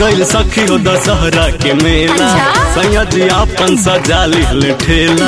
गइल सखी हो दशहरा के मेला अच्छा? सैया जी आपन सजा लिहल ठेला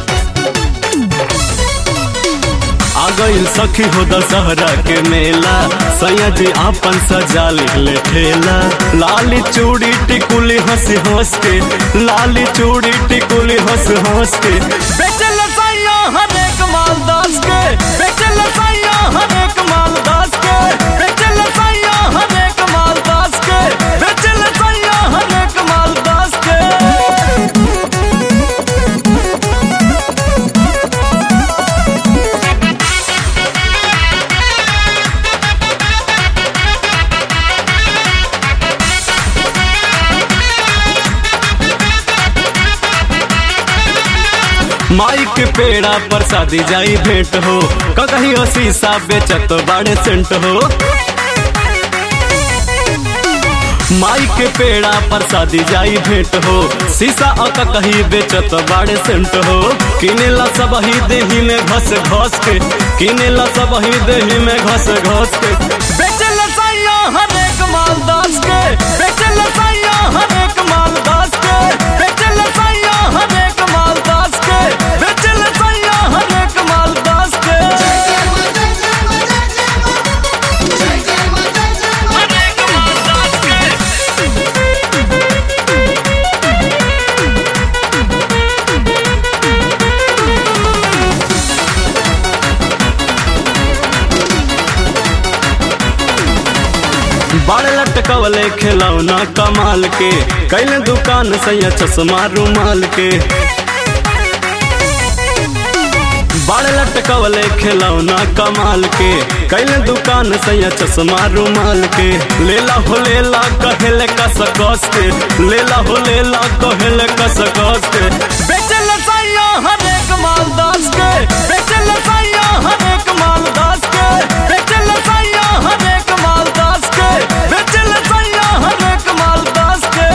आ गइल सखी हो दशहरा के मेला सैया जी आपन सजा लिहल ठेला लाली चूड़ी टिकुली हंस हंस के लाली चूड़ी टिकुली हंस हंस के बेचल सैया हर एक माल दास के बेचल सैया हर एक माल दास के बेचल सैया हर एक माल दास के बेचल सैया हर एक माल दास के माई के पेड़ा पर शादी जाई भेंट हो कहीं शीशा बेचत बाड़े सेंट हो माई के पेड़ा पर शादी जाई भेंट हो शीशा अक कहीं बेचत बाड़े सेंट हो किनेला सब ही देही में घस घस के किनेला सब ही देही में घस घस के बेचल सैया हर एक माल दास के बेचल सैया हर एक माल दास के बेचल सैया हर एक माल दास के बेचल सैया हर एक माल दास के हर एक माल दास के बड़ लटकवले खिलौना कमाल के कैले दुकान सैया चश्मा रुमाल के बड़ लटकवले खिलौना कमाल के कैले दुकान सैया चश्मा रुमाल के लेला हो लेला कहेले कस कस के लेला हो लेला कहेले कस कस के बेचल सैया हर एक माल दास के बेचल सैया हर एक माल दास के बेचल सैया हर एक माल दास के बेचल सैया हर एक माल दास के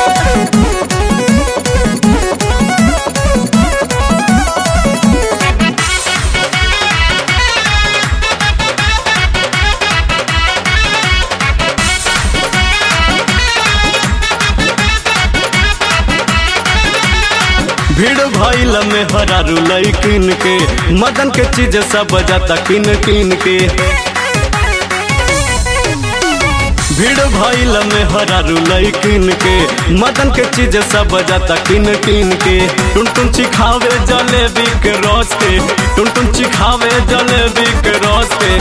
भीड़ भइल में हरारू लैकिन के मदन के चीज सब जाता किन किन के भीड़ भइल में हरारू लैकिन के मदन के चीज सब जाता किन किन के टुन टुन चिखावे जलेबी के रस के टुन टुन चिखावे जलेबी के रस के